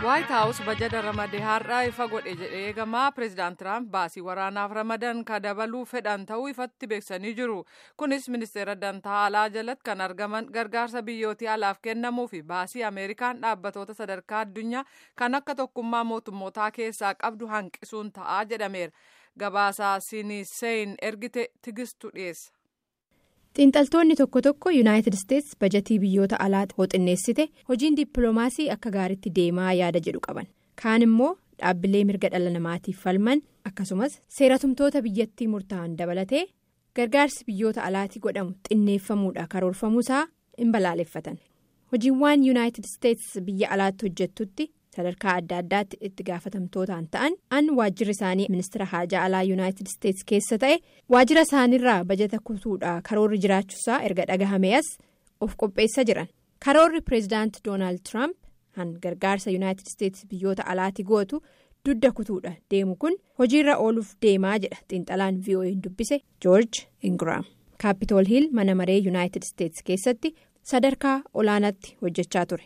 waayit haawus bajata ramadee har'aa ifa godhe jedhee eegamaa pireezidaant tiraamp baasii waraanaaf ramadan ka dabaluu fedhan ta'uu ifatti beeksanii jiru kunis ministeera dantaa alaa jalatti kan argaman gargaarsa biyyootii alaaf kennamuu fi baasii ameerikaan dhaabbatoota sadarkaa addunyaa kan akka tokkummaa mootummootaa keessaa qabdu hanqisuun ta'aa jedhameera gabaasaa siniseyn ergite tigistu dhiyeessa. xiinxaltoonni tokko tokko yuunaayitid isteets bajatii biyyoota alaa xinneessite hojiin dippiloomaasii akka gaariitti deemaa yaada jedhu qaban kaan immoo dhaabbilee mirga dhala namaatiif falman akkasumas seeratumtoota biyyattii murtaa'an dabalatee gargaarsi biyyoota alaatii godhamu xinneeffamuudha karoorfamuusaa hin balaaleffatan hojiiwwan yuunaayitid isteets biyya alaatti hojjettutti sadarkaa adda addaatti itti gaafatamtootaan ta'an an waajjirri isaanii ministeera haajaa alaa yuunaayitid isteets keessa ta'e waajjira isaaniirraa bajata kutuudha karoorri jiraachuusaa erga dhagahame as of qopheessa jiran karoorri pireezidaant doonaald tiraamp han gargaarsa yuunaayitid isteets biyyoota alaatti gootu dudda kutuudha deemu kun hojiirra ooluuf deemaa jedha xiinxalaan vo'een dubbise joorj ingiraam kaapitool hiil mana maree yuunaayitid isteets keessatti sadarkaa olaanaatti hojjechaa ture.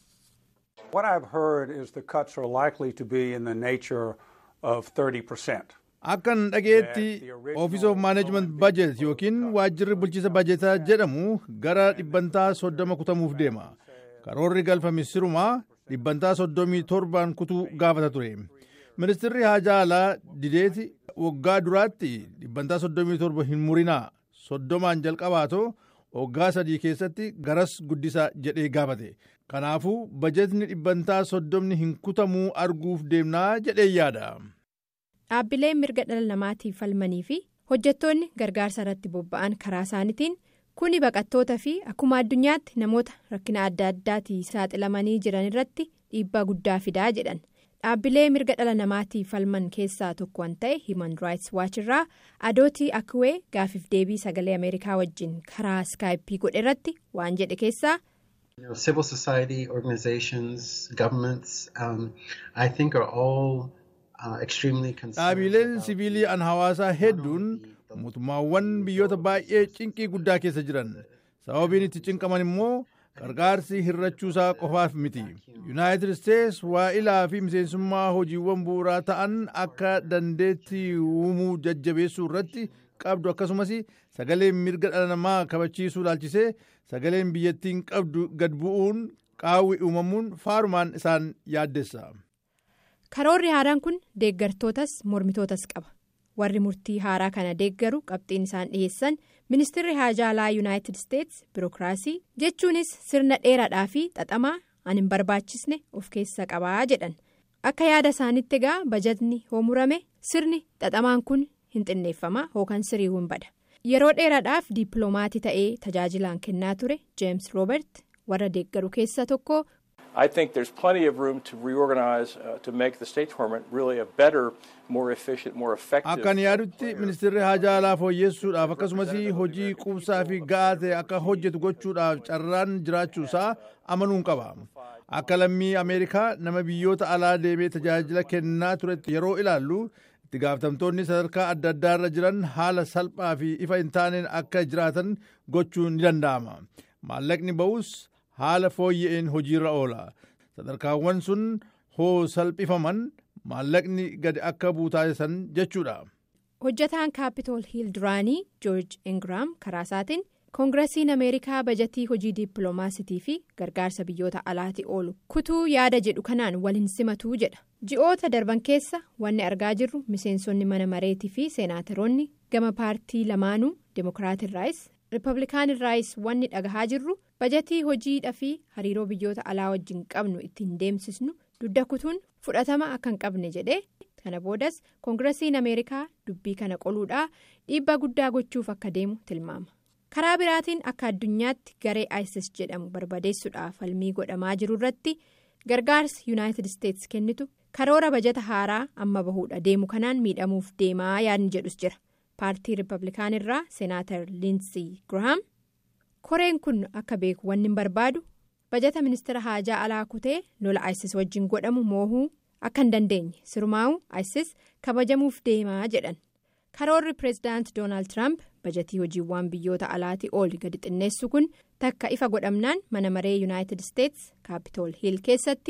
What I've heard is the cuts are likely to be in the nature of 30 percent. Akkan dhageetti Office of Management Budget yookiin waajjirri bulchiisa bajetaa jedhamu gara dhibbantaa soddoma kutamuuf deema. Karoorri galfame sirumaa dhibbantaa soddomii torbaan kutuu gaafata ture. Ministeerri haajaa alaa dideeti waggaa duraatti dhibbantaa soddomii torba hin murinaa soddomaan jalqabaatoo waggaa sadii keessatti garas guddisaa jedhee gaafate. Kanaafuu bajetni dhibbantaa soddomni hin kutamuu arguuf deemnaa jedhee yaada. Dhaabbileen mirga dhala namaatiif falmanii fi hojjettoonni gargaarsa irratti bobba'an karaa isaaniitiin kuni baqattoota fi akkuma addunyaatti namoota rakkina adda addaatiin saaxilamanii jiran irratti dhiibbaa guddaa fidaa jedhan. Dhaabbilee mirga dhala namaatiif falman keessaa tokko kan ta'e Human Rights Watch irraa adootii akkuwee gaafiif deebii sagalee Ameerikaa wajjin karaa iskaayippii godhe irratti waan jedhe keessaa. Civil society organizations, governments, um, I think are all uh, extremely Dhaabileen siviilii an hawaasaa hedduun mootummaawwan biyyoota baay'ee cinqii guddaa keessa jiran sababiin itti cinqaman immoo gargaarsi hirrachuusaa qofaaf miti yuunaayitid isteets waa'ilaa fi miseensummaa hojiiwwan bu'uuraa ta'an akka dandeettii uumuu jajjabeessuu irratti qabdu akkasumas sagaleen mirga dhala namaa kabachiisuu ilaalchisee sagaleen biyyattiin qabdu gad bu'uun qaawwi uumamuun faarumaan isaan yaaddessa. karoorri haaraan kun deeggartootas mormitootas qaba warri murtii haaraa kana deeggaru qabxiin isaan dhiyeessan ministeerri haajaa alaa yuunaayitid isteets birookiraasii jechuunis sirna dheeraadhaa fi xaxamaa an hin barbaachisne of keessa qabaa jedhan akka yaada isaanitti egaa bajatni hoomurame sirni xaxamaan kun hin xinneeffama hookan sirii hin bada yeroo dheeraadhaaf diippiloomaatii ta'ee tajaajilaan kennaa ture jeems roobert warra deeggaru keessa tokko. I think there's plenty of room to reorganize uh, to make the State Department really a better, more efficient, more effective. Akkan yaadutti ministeerri haajaa alaa fooyyessuudhaaf akkasumas hojii quubsaa fi ga'aa ta'e akka hojjetu gochuudhaaf carraan jiraachuusaa amanuun qaba. Akka lammii Ameerikaa nama biyyoota alaa deemee tajaajila kennaa turetti yeroo ilaallu itti gaafatamtoonni sadarkaa adda addaarra jiran haala salphaa fi ifa hin taaneen akka jiraatan gochuun ni danda'ama. Maallaqni ba'us. haala fooyya'een hojiirra oola sadarkaawwan sun hoo salphifaman maallaqni gadi akka buutaasan jechuudha. hojjataan kaapitool hiil duraanii joorj ingiraam karaa isaatiin koongirasiin ameerikaa bajatii hojii dippiloomaasitii fi gargaarsa biyyoota alaatti oolu kutuu yaada jedhu kanaan waliin simatuu jedha ji'oota darban keessa wanni argaa jirru miseensonni mana mareetii fi seenaataroonni gama paartii lamaanuu demookiraatirraayis riippablikaanirraayis wanni dhagahaa jirru. bajatii hojiidhaa fi hariiroo biyyoota alaa wajjin qabnu ittiin deemsisnu dudda kutuun fudhatama akka hin qabne jedhe kana boodas koongirasiin ameerikaa dubbii kana qoluudhaa dhiibbaa guddaa gochuuf akka deemu tilmaama karaa biraatiin akka addunyaatti garee isis jedhamu barbadeessuudhaaf falmii godhamaa jiru irratti gargaarsi yuunaayitid isteets kennitu karoora bajata haaraa amma bahuudha deemu kanaan miidhamuuf deemaa yaadni jedhus jira paartii riippablikaanirraa seenaatar liinsii girahaam. koreen kun akka beeku wanni hin barbaadu bajata ministeera haajaa alaa kutee lola isis wajjin godhamu moohuu akka hin dandeenye sirumaa'u isis kabajamuuf deemaa jedhan karoorri pireezidaant doonaald tiraamp bajatii hojiiwwan biyyoota alaatti ooli gadi xinneessu kun takka ifa godhamnaan mana maree yuunaayitid isteets kaapitool hiil keessatti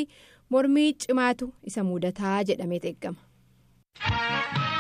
mormii cimaatu isa mudataa jedhamee eeggama.